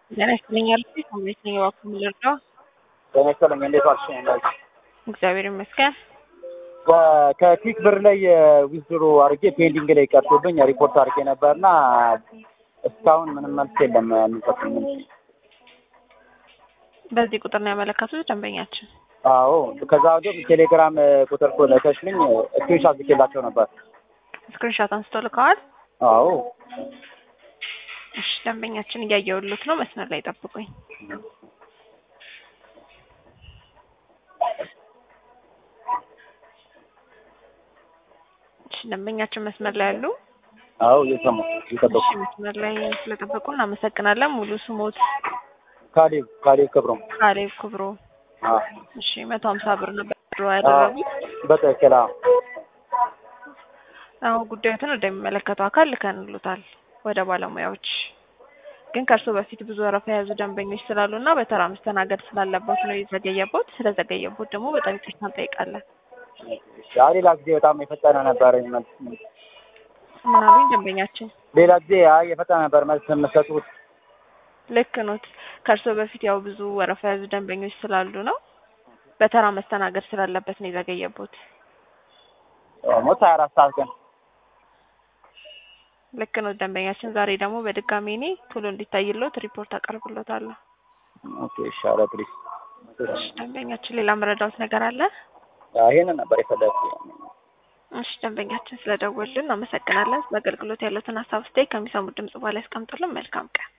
ጤና ይስጥልኝ አልኩኝ። ከመሬት ነኝ እባክዎ ምን ልርዳዎ? ጤና ይስጥልኝ እንዴት ዋልሽ? እንዳልሽ እግዚአብሔር ይመስገን። ከኪክ ብር ላይ ዊዝድሮ አድርጌ ፔንዲንግ ላይ ቀርቶብኝ ሪፖርት አድርጌ ነበርና እስካሁን ምንም መልስ የለም የሚሰጡኝ መልስ። በዚህ ቁጥር ነው ያመለከቱት ደንበኛችን? አዎ ከዛ ወዲህ ቴሌግራም ቁጥር እኮ ልከሽልኝ ስክሪንሻት ልኬላቸው ነበር። ስክሪንሾት አንስቶ ልከዋል? አዎ እሺ ደንበኛችን እያየሁልዎት ነው። መስመር ላይ ጠብቁኝ። እሺ ደንበኛችን መስመር ላይ አሉ? አዎ እየሰማሁ እየጠበቁ እሺ መስመር ላይ ስለጠበቁ እናመሰግናለን። ሙሉ ስሞት? ካሌብ ካሌብ ክብሮም። ካሌብ ክብሮ። አዎ እሺ መቶ ሀምሳ ብር ነበር ድሮ ያደረጉት? በትክክል አዎ። አሁን ጉዳዮትን ወደሚመለከተው አካል ልከንልዎታል ወደ ባለሙያዎች። ግን ከእርስዎ በፊት ብዙ ወረፋ የያዙ ደንበኞች ስላሉ እና በተራ መስተናገድ ስላለበት ነው የዘገየቦት። ስለዘገየቦት ደግሞ በጣም ይቅርታ እንጠይቃለን። አይ ሌላ ጊዜ በጣም የፈጠነ ነበር መልስ። ምን አሉኝ ደንበኛችን? ሌላ ጊዜ አይ የፈጠነ ነበር መልስ የምትሰጡት። ልክ ኖት። ከእርስዎ በፊት ያው ብዙ ወረፋ የያዙ ደንበኞች ስላሉ ነው በተራ መስተናገድ ስላለበት ነው የዘገየቦት። ሞት ሀያ አራት ሰዓት ግን ልክ ነው ደንበኛችን። ዛሬ ደግሞ በድጋሚ እኔ ቶሎ እንዲታይልዎት ሪፖርት አቀርብልዎታለሁ። ኦኬ ይሻላል ፕሊዝ። እሺ ደንበኛችን ሌላ መረዳዎት ነገር አለ? ይሄንን ነበር የፈለግኩት። እሺ ደንበኛችን ስለደወሉልን እናመሰግናለን። በአገልግሎት ያሉትን ሀሳብ አስተያየት ከሚሰሙት ድምጽ በኋላ ያስቀምጡልን። መልካም ቀን